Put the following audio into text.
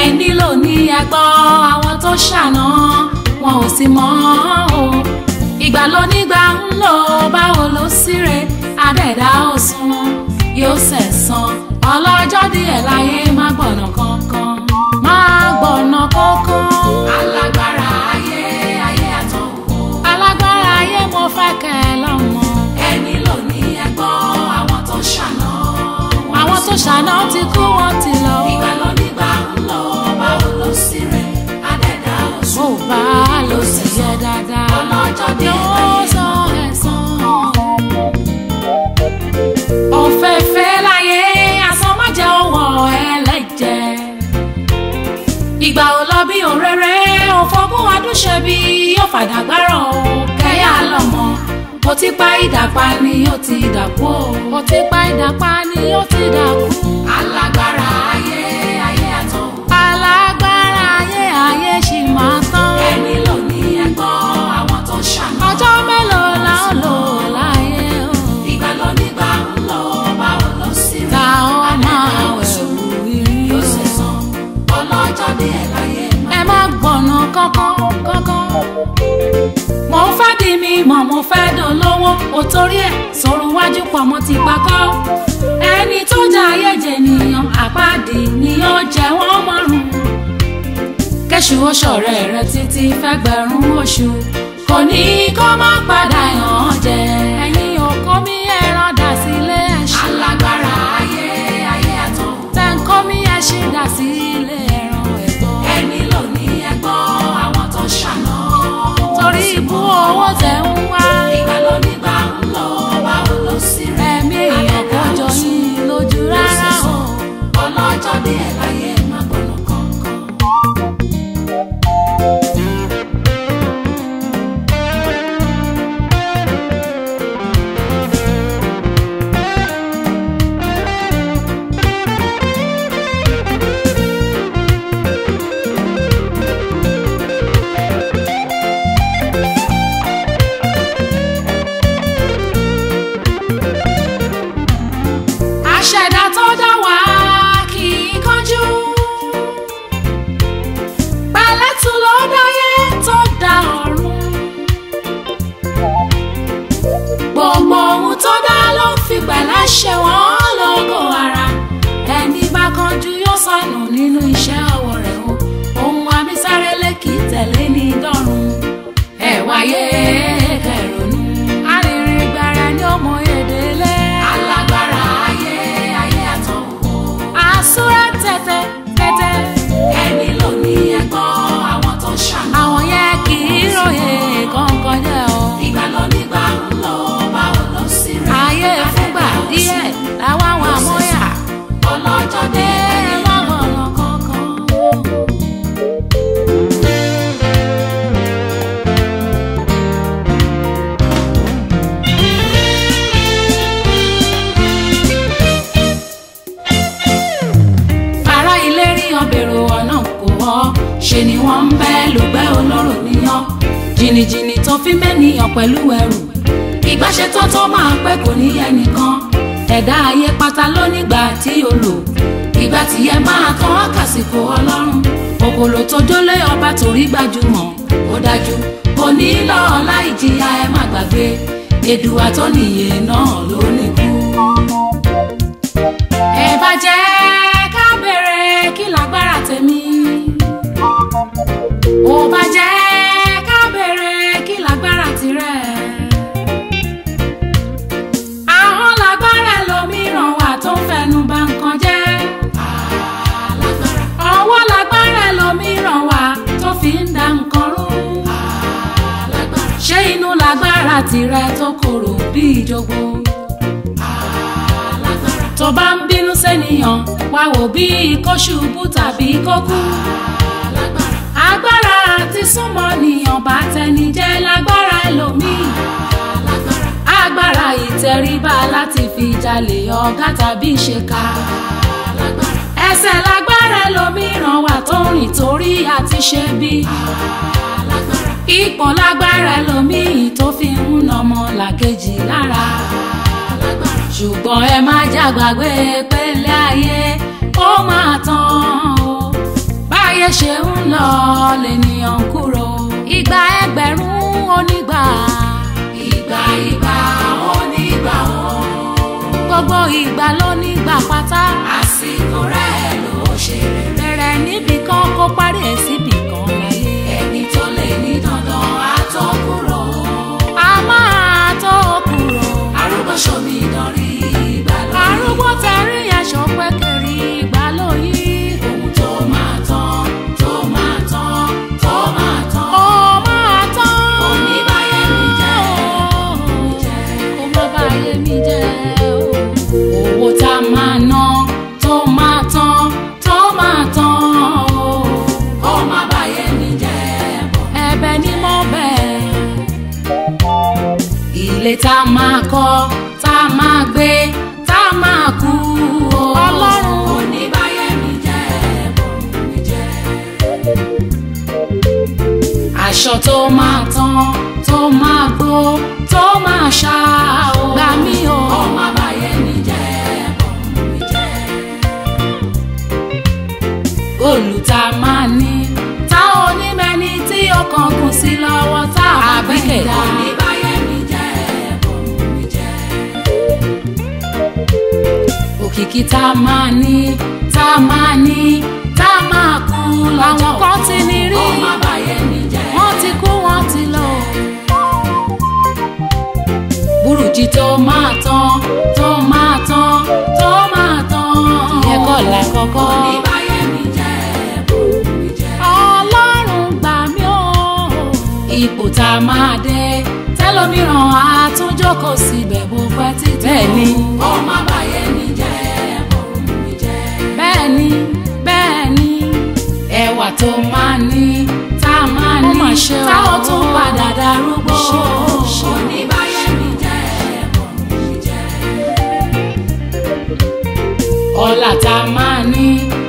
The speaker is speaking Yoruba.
ẹni ló ní ẹgbọ́ àwọn tó ṣàná wọn ò sì mọ̀ o ìgbà ló nígbà ń lò báwo ló síre adẹ́dá òsùn yóò sẹ̀sán ọlọ́jọ́ díẹ̀ láyé má gbọ̀nà kankan má gbọ̀nà kankan. alágbára ayé ayé àtọ̀wò. alágbára ayé mo fẹ́ kẹ́ ẹ lọ́mọ. ẹni ló ní ẹgbọ́ àwọn tó ṣàná. àwọn tó ṣàná ti kú wọn ti lọ. ìgbà ló nígbà ń lọ báwo ló sì rẹ̀ adẹ́dá òsùn. mo bá a lọ sí yẹ dáadáa. ọlọ́jọ́ díẹ̀ láyé sọ ẹ̀sán. ọ̀fẹ́fẹ́ láyé asán má jẹ́ òwò ẹlẹ́jẹ̀ ìgbà ò lọ bí òréré òfogún adúṣe bí yóò fàdàgbárọ̀ o kẹ́yà lọ́mọ mo ti pa ìdàpá ni ó ti dàkú o mo ti pa ìdàpá ni ó ti dàkú. alágbára ayé ayé àtọ̀ alágbára ayé ayé ṣì máa tán. ẹni ló ní ẹgbọ́ àwọn tó ṣàná. ọjọ́ mélòó la ó lò láyé o. ìgbà ló nígbà ń lọ báwo ló sì rí. ta ó máa wẹ̀wù rí yóò ṣe sàn ọlọ́jọ́ ní ẹ̀ láyé ẹ má gbọ̀nà kankan kankan. mo fẹ́ di mi mọ̀ mo fẹ́ dolówó o torí ẹ̀ sọ̀rọ̀ wájú pọ̀ mo ti pakọ́. ẹni tó jẹ ayé jẹ nìyàn àpáàdì ni ó jẹ wọ́n márùn. kẹ́sù oṣọ̀rẹ́ rẹ títí fẹ́gbẹ̀rún oṣù kò ní kó má padà yàn án jẹ. ẹ̀yin òkó mi ẹran dà sílé ẹ̀ṣin. alágbára ayé ayé àtọ̀. tẹ̀ǹkọ́ mi ẹṣin dà sílé ẹran ẹ̀gbọ́n. ẹni ló ní ẹgbọ́ àwọn tó ṣàná. torí ibú owó tẹ̀ ń wá. ìgbà ló nígbà ń lọ báwo ló sì rẹ̀. ẹ̀mí èèyàn kò jọ yín lójú rárá o. ọlọ́jọ́ ní ẹ̀ láyé má gbọ́nà kankan. àṣẹ̀dá tó dá wá kì í kánjú. pẹ̀lẹ́tù ló dáyé tó dá ọ̀run. gbogbo ohun tó dá ló fi pẹ̀lẹ́ ṣe wọ́n lógo ara. ẹni bá kánjú yóò sọnù nínú iṣẹ́ ọwọ́ rẹ̀ o. ohun abísárélé kì í tẹ̀lé ní dọ́run. ẹ wáyé kẹrònú. arìnrìn gbàrà ni ó mọ èdè lé. alágbára ayé ayé àtọ̀wò. àsúrà tẹ̀tẹ̀ tẹ̀tẹ̀. ẹni ló ní ẹgbọ́ àwọn tó ṣàná. àwọn yẹn kì í ròyè kankan jẹ́ o. ìgbà ló nígbà ń lọ báwo ló sì rẹ̀. ayé fúngbà díẹ̀ làwọn àwọn àmọ́yà. ọlọ́jọ́ dé lọ́gbọ̀nà kankan. ará ilé rí ọbẹ̀rù ọ̀nà kò wọ́ ṣe ni wọ́n ń bẹ́ lùgbẹ́ olóró níyàn jìnnìjìnnì tó fi mẹ́niyàn pẹ̀lú ẹrù ìgbàṣẹ tó tó máa pẹ́ kò ní ẹnìkan ẹ̀dá ayé pátá ló nígbà tí o lò ìgbà tí ẹ máa tán àkàsìkò ọlọ́run òkòlò tó dólé ọba torí gbajúmọ̀ ó dájú kò ní lọ láì jìyà ẹ má gbàgbé èdùà tó nìyẹn náà ló nìkú ẹ bá jẹ́ ká bẹ̀rẹ̀ kí lágbára tèmi. ó bá jẹ́ ká bẹ̀rẹ̀ kí lágbára tirẹ̀. ahọ́n lágbára lòmíràn wà tó ń fẹnu bà nǹkan jẹ́. ọwọ́ lágbára lòmíràn wà tó fi ń da nǹkan rú. ṣé inú lágbára tirẹ̀ tó korò bí ìjogbo tó bá ń bínú sẹ́niyàn wá wò bí kó ṣubú tàbí kó kú. agbára àti súnmọ́ nìyàn bá tẹni jẹ́ lágbára ẹlòmíì. agbára ìtẹríba láti fi jalè ọ̀gá tàbí ṣèkà. ẹsẹ̀ lágbára ẹlòmíràn wà tó ń rìn torí àti ṣe bí. ipò lágbára ẹlòmíì tó fi ń nọmọ làkejì lára ṣùgbọ́n ẹ má jàgbàgbé pélé ayé ó máa tán o bá ṣe ń lọ lènìyàn ń kúrò ìgbà ẹgbẹ̀rún onígbà ìgbà ìgbà onígbà o gbogbo ìgbà ló nígbà pátá àsìkò rẹ̀ ló ṣe rere bẹ̀rẹ̀ níbì kan kó parí ẹ̀ síbì kan láyé ẹni tó lè ní dandan á tó kúrò a máa tó kúrò arúgbó ṣomi ìdánrí ìgbà lóyún arúgbó tẹrí aṣọ pẹ́kẹ́rì ìgbà lóyún ohun tó máa tán tó máa tán tó máa tán ó máa tán oníbàyẹ̀ mi jẹ́ mi jẹ́ kó má bàyẹ̀ mi jẹ́ owó tá a máa ná tó máa tán tó máa tán ó má bàyẹ̀ mi jẹ́ ẹ̀bẹ̀ ni mo bẹ̀ ilé tá a máa kọ́ tá a máa gbé tá a máa kú o. ọlọ́run oníbàyẹ̀ mi jẹ́ bọ̀rùn mi jẹ́. aṣọ tó máa tán tó máa gbó tó máa ṣá o. gbà mí o. ọmọ àbáyé mi jẹ́ bọ̀rùn mi jẹ́. góòlù tá a máa ní tá onímẹ́ni tí ọkàn kù sí lọ́wọ́ tá a bẹ́ẹ̀ dá. oníbàyẹ̀ mi jẹ́ bọ̀rùn mi jẹ́ òkìkí tá a máa ní tá a máa ní tá a máa kú lọ́jọ́ àwọn kan ti ní rí ọmọ àbáyé mi jẹ́ wọ́n ti kú wọ́n ti lọ. burújí tó máa tán tó máa tán tó máa tán ìyẹn kọ́ la kọ́kọ́. oníbàyé mi jẹ́ bòrò mi jẹ́. ọlọ́run gbà mí o. ipò tá a máa dé tẹlómìíràn àtúnjókòó síbẹ̀ bó pẹ́ títí. bẹ́ẹ̀ ni ọmọ àbáyé mi jẹ́ bòrò mi jẹ́. bẹ́ẹ̀ ni bẹ́ẹ̀ ni ẹwà tó máa ní tá a máa ní tá ó tún padà darúgbó. oníbàyé mi jẹ́ bòrò mi jẹ́. ọlá tá a máa ní